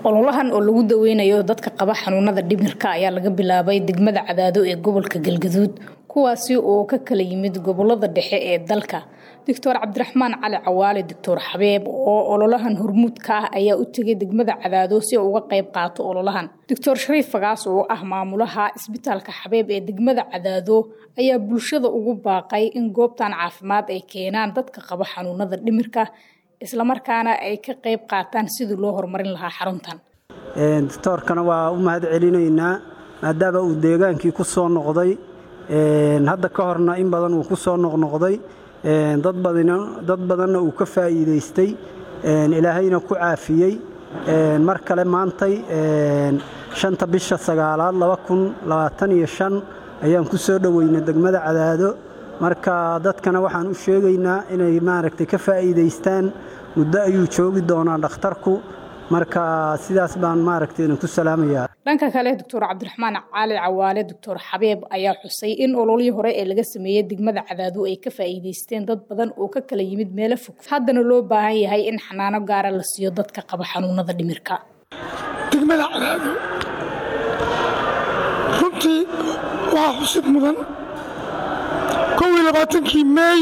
ololahan oo lagu daweynayo dadka qaba xanuunada dhimirka ayaa laga bilaabay degmada cadaado ee gobolka galgaduud kuwaasi oo ka kala yimid gobolada dhexe ee dalka doctor cabdiraxmaan cali cawaale doctor xabeeb oo ololahan hormuudka ah ayaa u tegay degmada cadaado si uu uga qayb qaato ololahan doctor shariif fagaas oo ah maamulaha isbitaalka xabeeb ee degmada cadaado ayaa bulshada ugu baaqay in goobtan caafimaad ay keenaan dadka qaba xanuunada dhimirka islamarkaana ay ka qayb qaataan sidii loo horumarin lahaa xaruntan doctoorkana waa u mahad celinaynaa maadaama uu deegaankii ku soo noqday hadda ka horna in badan uu ku soo noqnoqday dad badanna uu ka faa'iidaystay ilaahayna ku caafiyey mar kale maantay shanta bisha sagaalaad ayaan ku soo dhoweynay degmada cadaado marka dadkana waxaan u sheegaynaa inay maaragtay ka faa'iidaystaan muddo ayuu joogi doonaa dhakhtarku marka sidaas baan maaragtay idinku salaamayaa dhanka kale doctor cabdiraxmaan cali cawaale doctor xabeeb ayaa xusay in ololihii hore ee laga sameeyey degmada cadaado ay ka faa'iidaysteen dad badan oo ka kala yimid meelo fog haddana loo baahan yahay in xanaano gaara la siiyo dadka qaba xanuunada dhimirka degmada cadaado runtii waa xusid mudan kii meey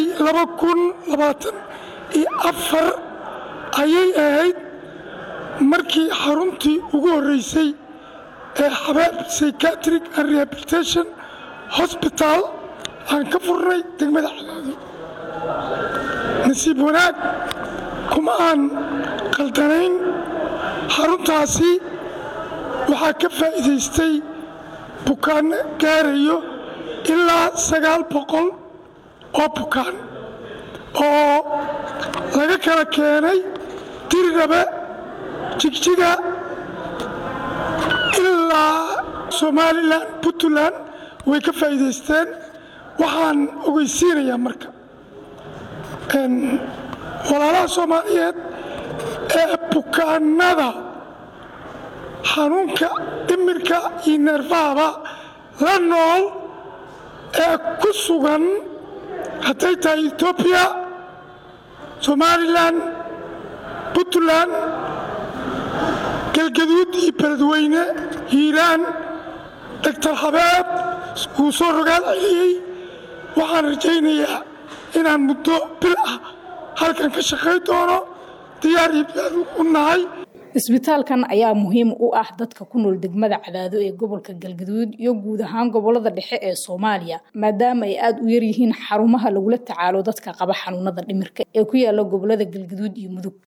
iyo afar ayay ahayd markii xaruntii ugu horreysay ee xabeeb psychiatric and rehabilitation hosbital aan ka furnay degmada cadaado nasiib wanaag kuma aan qaldanayn xaruntaasi waxaa ka faa'iidaystay bukaanno gaarayo ilaa sagaal boqol oo bukaan oo laga kala keenay dirirhabe jigjiga ilaa somalilan puntland way ka faa'iidaysteen waxaan ogeysiinayaa marka walaalaha soomaaliyeed ee bukaannada xanuunka dhimirka iyo neerfahaba la nool ee ku sugan hadday tahay etoobiya somalilan puntland galgaduud iyo beledweyne hiiraan doctor xabeeb wuu soo rogaal celiyey waxaan rajaynayaa inaan muddo bil ah halkan ka shaqay doono diyaar iyo bilaad u nahay isbitaalkan ayaa muhiim u ah dadka ku nool degmada cadaado ee gobolka galgaduud iyo guud ahaan gobolada dhexe ee soomaaliya maadaama ay aada u yaryihiin xarumaha lagula tacaalo dadka qaba xanuunada dhimirka ee ku yaala gobolada galgaduud iyo mudug